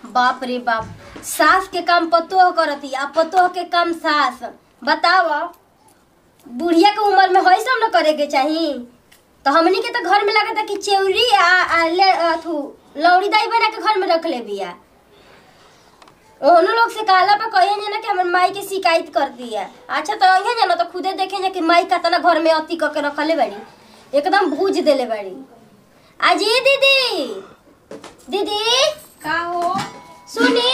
बाप रे बाप सास के काम पतोह करती आ पतोह के काम सास बताव बुढ़िया के उम्र में है सब न करे के चाही तो हमनी के तो घर में लगता कि चेउरी आ, आ ले अथु लौड़ी दाई बना के घर में रख ले बिया ओनो लोग से कहला पे कहिए ना कि हमर माई के शिकायत कर दिया अच्छा तो अइहे जाना तो खुदे देखे जा कि माई कतना घर में अति करके रखले बाड़ी एकदम भूज देले बाड़ी अजी दीदी दीदी का हो सुनी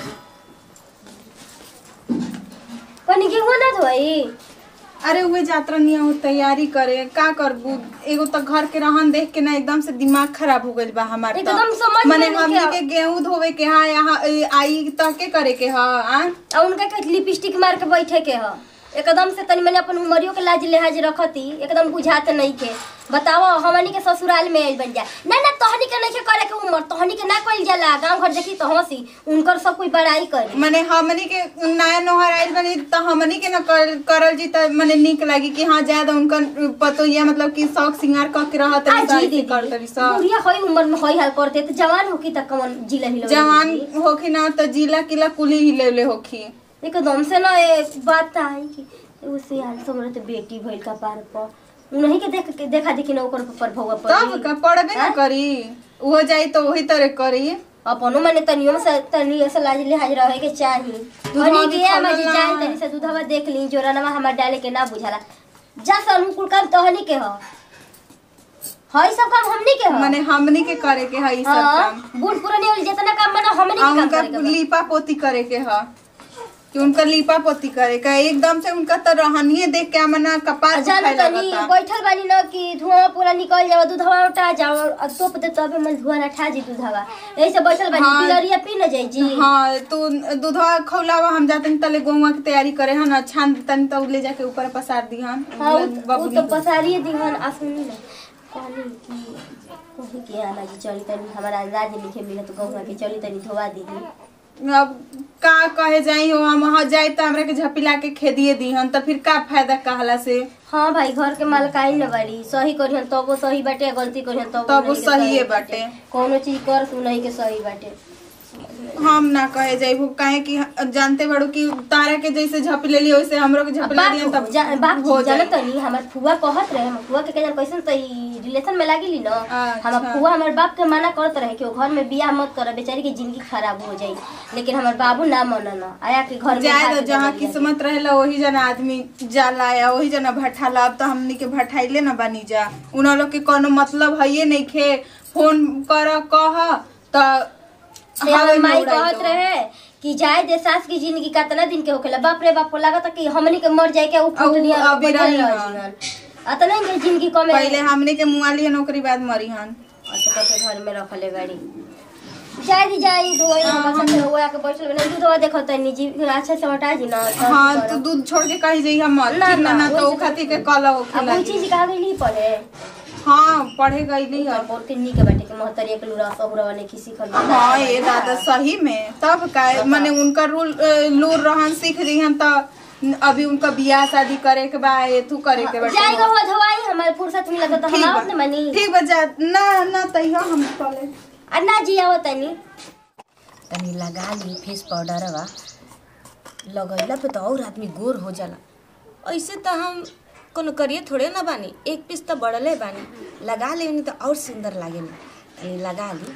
कनी गेहूं ना धोई अरे उहे यात्रा नियम तैयारी करे का करबू एगो तो घर के रहन देख के ना एकदम से दिमाग खराब हो गइल बा हमार तो। एकदम समझ में मने नहीं हमनी आव- के गेहूं धोवे के हा यहाँ ए, आई तह के करे के हा आ आ उनका के लिपस्टिक मार के बैठे के ह एकदम से तनी मनी अपन उमरियो के लाज लिहाज रखती एकदम बुझात नहीं के बताओ हमनी के ससुराल में आइल बन जा ना ना तोहनी के नहीं के करे के उमर तोहनी के ना कइल जाला गांव घर देखी तो हंसी उनकर सब कोई बड़ाई करे मने हमनी के नया नोहर आइल बनी त हमनी के ना कर, करल जी त मने निक लागी कि हाँ ज्यादा उनका पतो ये मतलब कि शौक सिंगार क के रहत आ जी दीदी कर तरी सब बुढ़िया होई उम्र में होई हाल करते तो जवान होकी तक कमन जिला हिलो जवान होखी ना त जिला किला कुली हिलेले होखी एकदम से ना एक बात आई कि उसे हाल समरे तो बेटी भइल का पार पर उन्हीं के देख के देखा देखी ना ओकर पर भौवा तब का पढ़बे ना हाँ? करी वो जाई तो वही तरह करी अपनो माने तनियो से तनियो से लाज लिहाज रहे के चाही दूधवा हनी भी के हम खौला जी ना। जान तनी से दूधवा देख ली जोरनवा हमर डाले के ना बुझाला जा से अनुकूल काम तहनी के ह हई सब काम हमनी के ह माने हमनी के करे के है ई सब हाँ, काम बूढ़ पुरानी वाली जितना काम बना हमनी के आ काम उनका करे के बा। लीपा पोती करे के है कि उनका लीपा पोती करे का एकदम से उनका तो रहनिए देख के मना कपार जान दुखाए तनी लगता बैठल बानी न कि धुआं पूरा निकल जाओ दूधवा उठा जाओ और तोप दे तबे मन धुआं ना ठा जी दूधवा ऐसे बैठल बानी हाँ। पिलरिया पी न जाई जी हाँ तो दूधवा खौलावा हम जाते तले गौवा की तैयारी करे हन छान तनी तो ले जाके ऊपर पसार दी हन हाँ उ- उ बबुनी तो को। पसारिए दिहन आ सुनी न कहली कि कही के आना जी चली तनी हमारा अंदाज लिखे मिले तो कहूँगा कि चली तनी धोवा दीदी अब का कहे जाई हो हम वहाँ जाए तो हमरा के झपिला के खेदिए दी हन तो फिर का फायदा कहला से हाँ भाई घर के मालकाई न बाड़ी सही करिहन तबो सही बाटे गलती करिहन तबो तबो नहीं के सहिए बाटे। कोनो चीज कर तू नहीं के सही बाटे हम ना कहे जाइबू काहे कि जानते बड़ो कि तारा के जैसे झप लेली वैसे हमरो के झपला बाप दियन तब जा- बाप हो जी जानत जाई तनी हमर फुआ कहत रहे हमर फुआ के कहन कैसन त ई रिलेशन में लागिली न अच्छा। हमर फुआ हमर बाप के मना करत रहे कि वो घर में बियाह मत कर बेचारी की जिंदगी खराब हो जाई लेकिन हमर बाबू ना मनन आया के घर में जाए भाग तो के जहाँ चल गया। किस्मत रहेला वही जना आदमी जाला या वही जना भठाला अब तो हमनी के भठाइले ना बनी जा उन लोग के कोनो मतलब है नहीं खे फोन कर कह तो से हमर माई कहत रहे कि जाए दे सास की जिंदगी कितना दिन के होखेला बाप रे बाप को लागत कि हमनी के मर जाए के उ उ फुटनिया अभी बैठल रही रह हन। जीवन अतना ही जिंदगी कमे पहले हमनी के मुआली नौकरी बाद मरी हन और तो घर में रखले बाड़ी जाए दी जाए धोए हम सब हुआ के बैठल बने दूधवा देखत तनी जी अच्छा से हटा जी ना सब हाँ करब। तो दूध छोड़ के कही जाइए मत ना, ठीक ना ना, ना तो वही उ खातिर के कल अब होखेला कोई चीज कहा गई पढ़े हाँ पढ़े गईली है और बहुत किन्नी के बाटे के मोहतरी एक लूरा सहुरा ने किसी खल हाँ ये दादा सही में तब का माने उनका रूल अ, लूर रहन सीख दिहन तो अभी उनका बियाह शादी करे के बा एथू करे के बाटे जाएगा हुआ धोवाई हमारे फुर्सत मिला तो हम ठीक आवत बा न मनी ठीक बा जा ना ना तैयो हम चले अन्ना जी आवत तनी तनी लगा ली फेस पाउडरवा लगैला पे तो और आदमी गोर हो जाला ऐसे तो हम कोनो करिए थोड़े ना बानी एक पीस तो बढ़ले बानी लगा लेनी तो और सुंदर लागे तनी लगा ली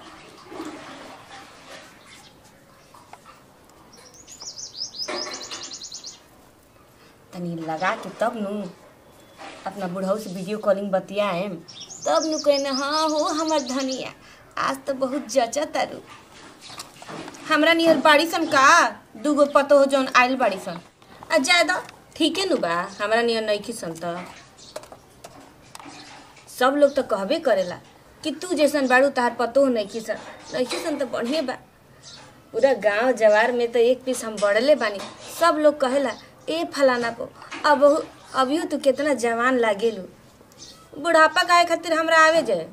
तनी लगा के तब नु अपना बुढ़ऊ से वीडियो कॉलिंग बतियाएम तब नु कहने हाँ हो हमर धनिया आज तो बहुत जचा तारू हमरा नियर बाड़ी सन का दूगो पतो हो जौन आइल बाड़ी सन आ ज्यादा ठीके नु बा हमरा नियर नइखी सन त सब लोग तो कहबे करेला कि तू जैसन बाड़ू तार पतो नइखी सन नइखी सन तो बढ़िया बा पूरा गांव जवार में तो एक पीस हम बढ़ले बानी सब लोग कहेला ए फलाना को अब अभियो तू कितना जवान लागेलू बुढ़ापा काहे खातिर हमरा आवे जाए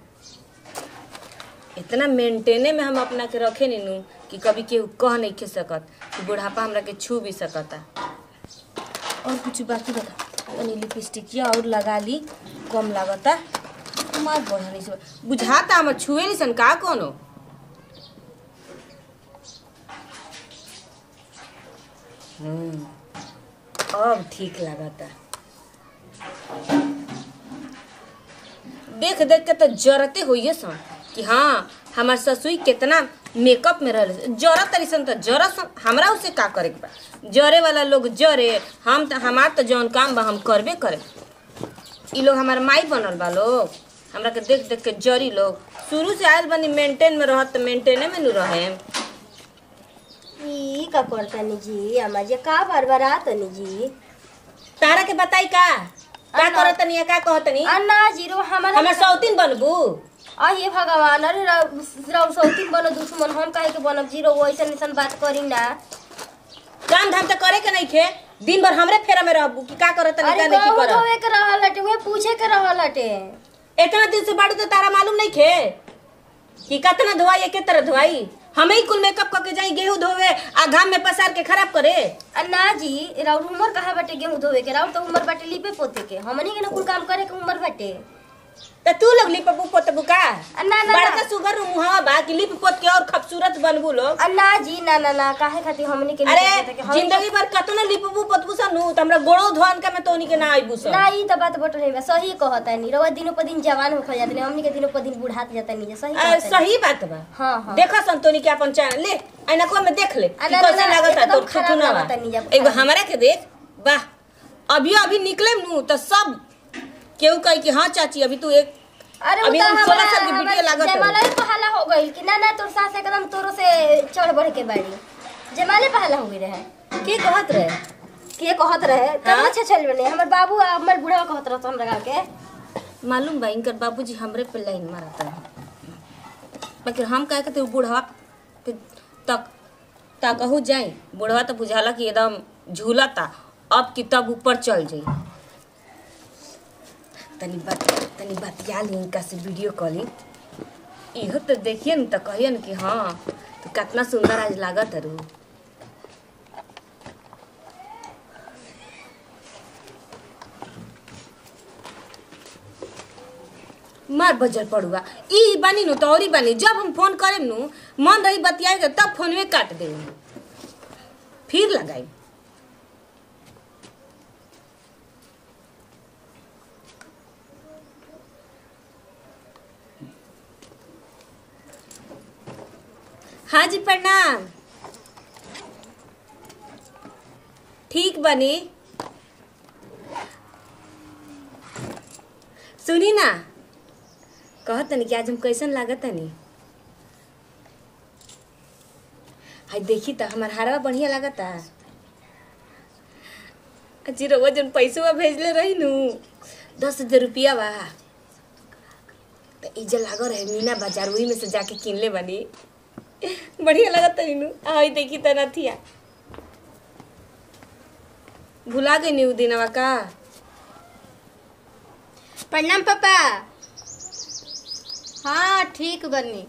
इतना मेंटेने में हम अपना के रखे नीनू कि कभी केहू कह नहीं खे सकत कि बुढ़ापा हमरा के छू भी सकता और कुछ बाकी बता तनी लिपस्टिकिया और लगा ली कम लागता मार बढ़ा नहीं से बुझाता हमर छुए नहीं सन का कोनो हम्म, अब ठीक लागता देख देख के तो जरते होइए सन कि हाँ हमार ससुई कितना मेकअप में रह जरत तरी सन तो जरत सन हमरा उसे का करे के बा जरे वाला लोग जरे हम तो हमार तो जौन काम बा हम करबे करे ई लोग हमार माई बनल बा लोग हमरा के देख देख के जरी लोग शुरू से आयल बनी मेंटेन में रहत तो मेंटेने में नु रहे ई का करतनी जी अम्मा जी का बार बार आतनी जी तारा के बताई का का अन्ना। करतनी या का कहतनी अन्ना जीरो हमारा हमार सौतीन बनबू अहे भगवान अरे राउ सौतीन बनो दुश्मन हम काहे के बनब जीरो वो ऐसन ऐसन बात करी ना काम धाम तो करे के नहीं खे दिन भर हमरे फेरा में रहबू कि का करतनी अरे का नहीं कहूँ करत धोवे के रहल हटे उहे पूछे के रहल हटे इतना दिन से बाड़ू तो तारा मालूम नहीं खे कि कितना धोवाई के तरह धोवाई हमें ही कुल मेकअप करके जाई गेहूं धोवे आ घाम में पसार के खराब करे अन्ना जी राउर उमर कहाँ बाटे गेहूं धोवे के राउर तो उमर बाटे लिपे पोते के हमनी के ना कुल काम करे के उमर बाटे तो तू लोग लिप पोत बुका अन्ना ना बड़का ना सुगर मुहावा बा कि लिप पोत के और खूबसूरत बनबू लोग अन्ना जी ना ना ना काहे खातिर हमनी के लिपे पोते के अरे हमनी के- जिंदगी भर कतना लिपबू पोतबू सनु त हमरा गोड़ो धोन का में तोनी के ना आइबू सन ना ई त बात बटो नहीं बा सही कहता नहीं रवा दिनों पर दिन जवान हो जाते नहीं हमनी के दिनों पर दिन बुढ़ात जाता नहीं सही आ, कहता सही बात बा हाँ हाँ देखा संतोनी के अपन चैनल ले ऐना को में देख ले कि अरे कैसे ना, लागत एकदम तो खराब ठुठुना लागता नहीं जब एगो खाए। हमरा के देख वाह अभी अभी निकले नु तो सब केहू कही कि हाँ चाची अभी तू एक अरे अभी उ त हम हमारा 16 साल की वीडियो लागत है। जमाला ही पहला हो गइल कि ना ना तोर सास एकदम तोरो से चढ़ बढ़ के बाड़ी जमाले पहला हो गई रहे के कहत रहे के कहत रहे तब हाँ? अच्छा चल बने हमर बाबू आ हमर बूढ़ा कहत रहत हमरा गाँव के मालूम बा इनकर बाबूजी हमरे पे लाइन मारता है लेकिन हम कहे के तू बूढ़वा के तक तकहू जाई बूढ़वा तो बुझाला कि एकदम झूलता अब कि तब ऊपर चल जाई तनी बात तनी बतिया ली इनका से वीडियो कॉलिंग इहो तो देखिए न तो कहिए न कि हाँ तो कितना सुंदर आज लागत रू मार बजर पड़ुआ ई बानी नु तो औरी बानी जब हम फोन करेम नु मन रही बतियाएगा तब फोनवे काट दे फिर लगाई हाँ जी प्रणाम ठीक बनी सुनी ना कहत तनी कि आज हम कैसन लागत तनी हाय देखी त हमार हारवा बढ़िया लागता अजी रउआ जन पैसवा भेजले रही नु दस हजार रुपया बा त इजे लाग रहे मीना बाजार वही में से जाके किनले बनी बढ़िया लागत तनी नु हाय देखी त नथिया भुला गई नी उ दिनवा का प्रणाम पापा हाँ ठीक बनी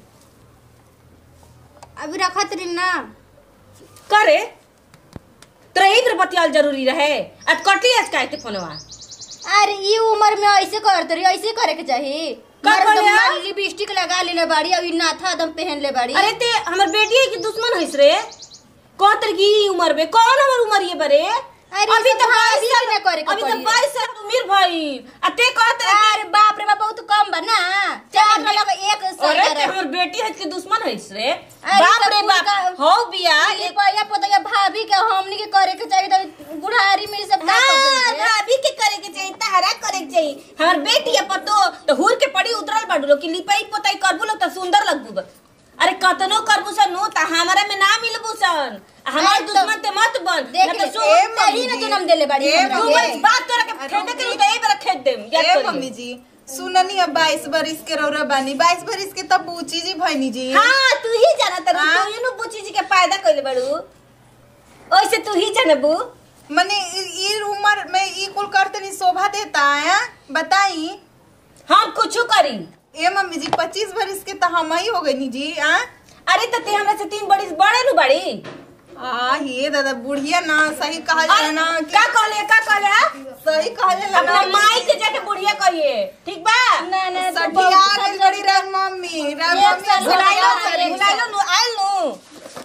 अभी रखत रही ना करे तोरा यही पर बतियाल जरूरी रहे आज कटली आज काहे के फोनवा अरे ये उम्र में ऐसे करते रही ऐसे करे के चाहिए का मर्द करे मारी आप? लिपस्टिक लगा लेले बाड़ी अभी नाथा एकदम पहन ले बाड़ी अरे ते हमर बेटी के दुश्मन हइस रे कहतर की ई उम्र में कौन हमर उम्र ये बरे अरे अभी ये तो सब भाभी 22 साल के ना करे के अभी तो पड़ी। 22 साल की उम्र भई आ ते कहतर अरे बाप रे बाप बहुत कम बा ना चार लगा एक अरे सही ते करे हमर बेटी हइस के दुश्मन हइस रे अरे बाप सब रे कुल बाप का- हो बिया ये पहिया पोतया भाभी के हमनी के करे के चाहिए तो बुढ़ारी में ई सब का कर हाँ, देते? भाभी के करे के चाहिए तहरा करे के चाहिए हमर बेटी है पतो तो हुर के पड़ी उतरल बाडू लोग कि लिपाई पोताई करबू लोग तो सुंदर लगबू बा। अरे कतनो करबू सन नु त हमरा में ना मिलबू सन हमार अरे तो- दुश्मन ते मत बन देख ना ले, तो ए सुन सही ना जन्म देले बाड़ी ए हमरा तू के। बस बात करे के फेंके के तो ए बेरा खेत देम याद ए करिए। मम्मी जी सुननी अब बाईस बरिस के रौरा बानी बाईस बरिस के तब बूची जी भैनी जी हाँ तू ही जाना तर हाँ? तू ही नु बुची जी के पैदा कइले बाड़ू ओइसे तू ही जानबू मने इ- ई उम्र में ई कुल करते नहीं शोभा देता है बताई हम कुछो करी ए मम्मी जी पच्चीस बरिस के तो हम ही हो गई नी जी आ अरे तो ते हमरा से तीन बड़ी बड़े नु बड़ी आ ये दादा बुढ़िया ना सही कहा जाए ना कि का कहले का कहले सही कहा जाए अपना माई के जाके बुढ़िया कहिए ठीक बा ना ना तो सठिया बहुत गइल बड़ी राम मम्मी राम एक मम्मी साल बुलाइलो बुलाइलो, बुलाइलो नु आइल नु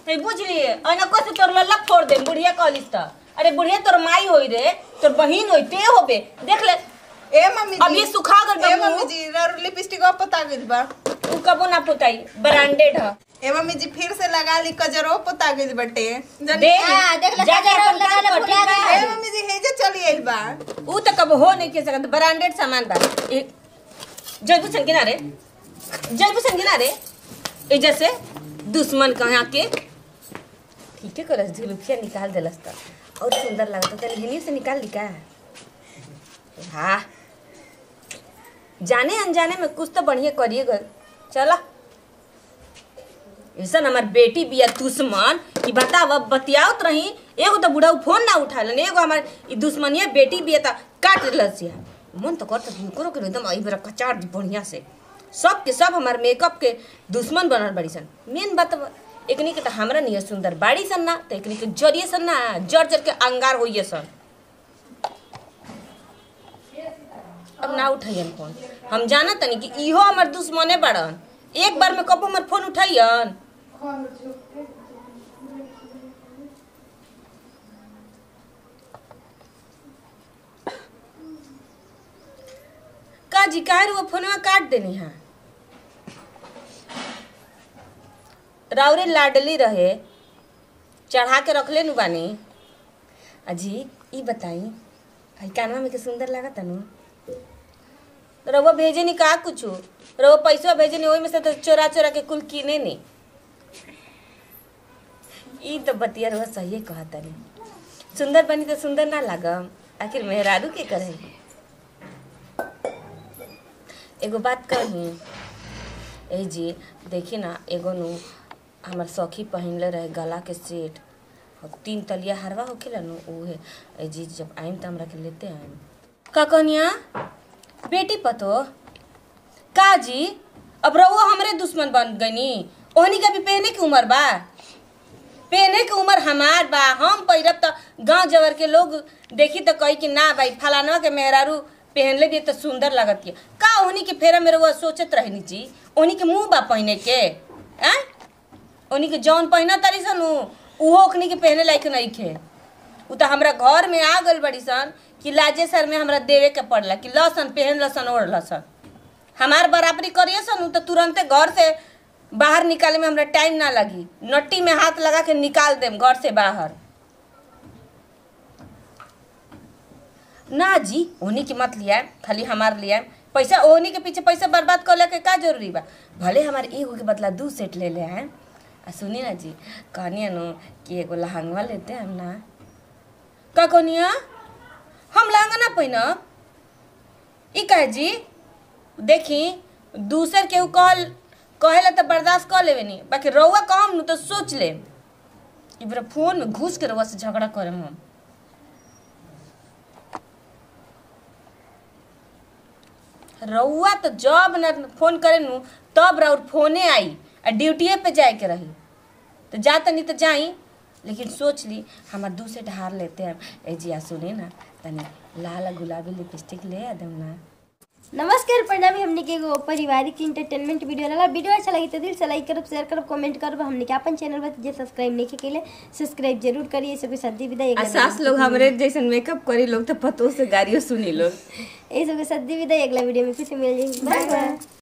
ए बुझली अना को से तोर लल्ला फोड़ दे बुढ़िया कॉलेज त अरे बुढ़िया तोर माई होई रे तोर बहिन होई ते होबे देख ले ए मम्मी अब ये सुखा गल बा ए मुंह। मम्मी जी रर लिपस्टिक और पता गइल बा तू कबो ना पुताई ब्रांडेड ह ए मम्मी जी फिर से लगा ली कजरो पता गइल बटे जानी- देख हाँ, देख ले, जाके कजरा अपन लगा काम ले, कर, भुला ठीक बा? ए मम्मी जी हेजे चली आइल बा ऊ त कब हो नहीं के सकत ब्रांडेड सामान बा ए जयबू सन किनारे जयबू सन किनारे ए जैसे दुश्मन कहाँ के ठीक है करस झुलुफिया निकाल देलस त और सुंदर लागत त हिनी से निकाल ली का हाँ जाने अनजाने में कुछ तो बढ़िया करिए गल चला ऐसा हमार बेटी बिया दुश्मन कि बताव अब बतियावत रही एगो तो बुढ़ाऊ फोन ना उठालन एगो हमार ई दुश्मनिया बेटी बिया त काट लसिया मन तो करता कि करो के एकदम आई बेरा कचार दी बढ़िया से सब के सब हमार मेकअप के दुश्मन बनल बड़ी सन मेन बात बा, एकनी के तो हमरा नहीं सुंदर बाड़ी सन ना तो एकनी के जरिए सन ना जर जर के अंगार होइए सन अब ना उठाइयन फोन हम जाना तनी कि इहो हमार दुश्मने बड़न एक बार में कबो हमार फोन उठाइयन का जी काहे वो फोनवा काट देनी है राउरे लाडली रहे चढ़ा के रखले नु बानी अजी ई बताई आई कानवा में के सुंदर लागत नु रउआ भेजे नी का कुछ रउआ पैसा भेजे नी ओही में से तो चोरा चोरा के कुल किने नी ई तो बतिया रउआ सही कहता नी सुंदर बनी तो सुंदर ना लागम आखिर मेहरारू के करे एगो बात कही ए जी देखी ना एगो नु हमर सखी पहिनले रहे गला के सेट और तीन तलिया हरवा होखेला नु उहे ए जी जब आइम त हमरा के लेते आइम का कहनिया बेटी पतो का जी अब रहुआ हमरे दुश्मन बन गनी ओहनी का भी पहने की उम्र बा पहने के उम्र हमार बा हम पहिरब त गांव जवर के लोग देखी त कही कि ना भाई फलानवा के मेहरारू पहनले भी त सुंदर लागत है का ओहनी के फेरा में रहुआ सोचत रहनी जी ओहनी के मुंह बा पहने के आ ओहनी के जौन पहिना तारी सन उ, उहो ओखनी के पहने लायक नहीं खे उ त हमरा घर में आ गल बड़ी सन कि लाजे सर में हमरा देवे के पड़ला कि लसन पहन लसन ओढ़ लसन हमार बराबरी करिए सन उ त तुरंते घर से बाहर निकाले में हमरा टाइम ना लगी नट्टी में हाथ लगा के निकाल देम घर से बाहर ना जी ओनी के मत लिया खाली हमार लिया पैसा ओनी के पीछे पैसा बर्बाद कर के का जरूरी बा भले हमारे एगो के बदला दू सेट ले ले हैं आ सुनी ना जी कहनिया नु कि एगो लहंगवा लेते हम ना का कहनिया हम लहंगा ना पहिनब ई कहे जी देखी दूसर केहू कहल कहेला तो बर्दाश्त कर लेवे नी बाकी रउआ कहम नु तो सोच ले ई बेरा फोन में घुस के रउआ से झगड़ा करम हम रउआ तो जब न फोन करे नु तब रउर फोने आई आ ड्यूटिए पे जाए के रही तो जा तनी तो जाई लेकिन सोच ली हमार दू से ढार लेते हैं ए जी आ सुने ना तनी लाल गुलाबी लिपस्टिक ले आ दम ना नमस्कार प्रणामी हमने के एगो पारिवारिक इंटरटेनमेंट वीडियो लगा वीडियो अच्छा लगी तो दिल से लाइक करब शेयर करब कमेंट करब हमने के अपन चैनल पर जे सब्सक्राइब नहीं के लिए सब्सक्राइब जरूर करिए सबके साथ दी विदाई आ सास लोग हमरे जैसन मेकअप करी लोग तो पतो से गाड़ियों सुनी लोग ये सबके साथ दी विदाई अगला वीडियो में फिर से मिल जाएगी बाय बाय